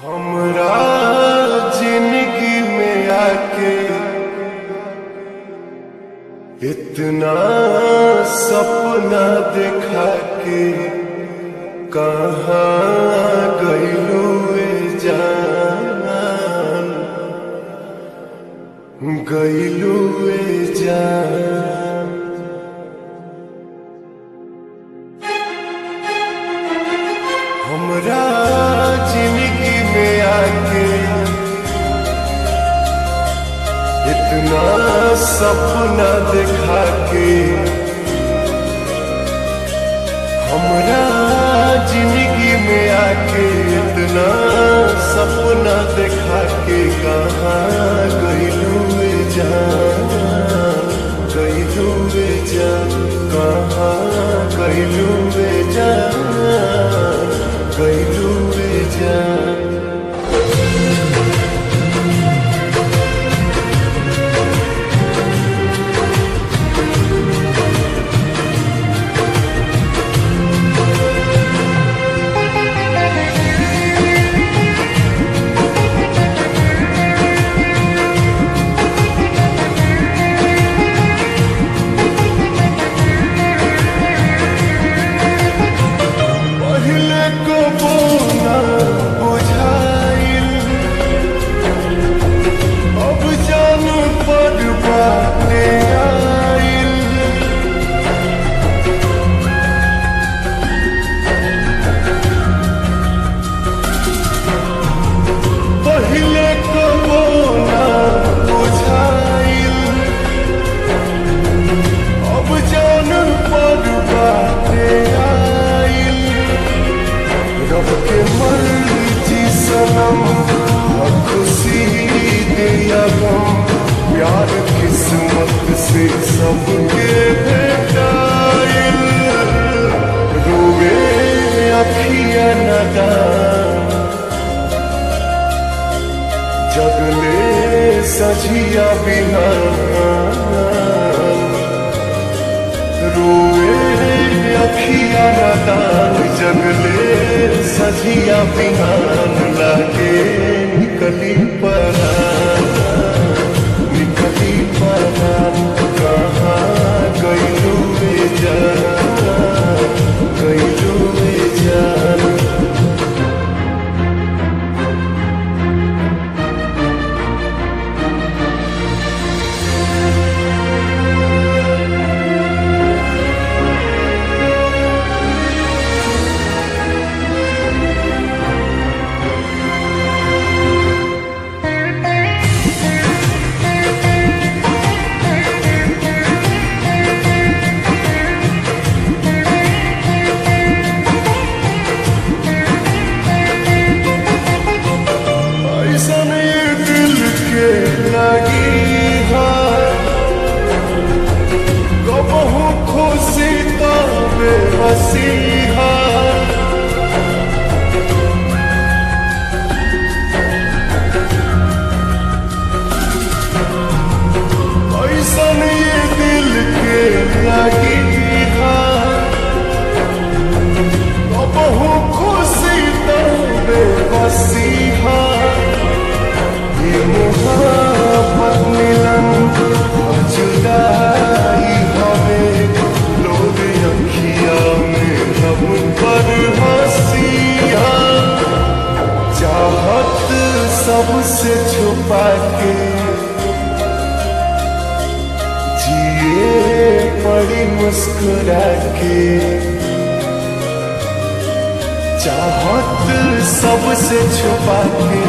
हमरा जिंदगी में आके इतना सपना देखा के कहाँ गईलू जान गईलू जान हमरा जिंदगी में आके इतना सपना दिखा के हमरा जिंदगी में आके इतना सपना दिखा के कहाँ गईलू जान गईलू जान कहाँ गईलू जान गईलू जान पहिले को बोना बुझाइल अब जान पर बाटे आइल पहिले को बोना बुझाइल अब जान पर बाटे आइल रब के मर्जी सनम और खुशी दिया गम प्यार किस्मत से सबके भेटाइल रोवे अखिया नदान जगले सजिया बिहान रोए अखिया नदान जगले सजिया बिहान लागे निकली परान निकली परान कहाँ गईलू जान गईलू जान ऐसन ये दिल के लगी है कबहू खुशी तबे हसी है ऐसन ये दिल के लगी है कबहू खुशी तबे हसी है ये मोहब्बत मिलन और जुदाई हमें लोग अखिया में हम पर हंसिया चाहत सबसे छुपा के जिए पड़ी मुस्कुरा के चाहत सबसे छुपा के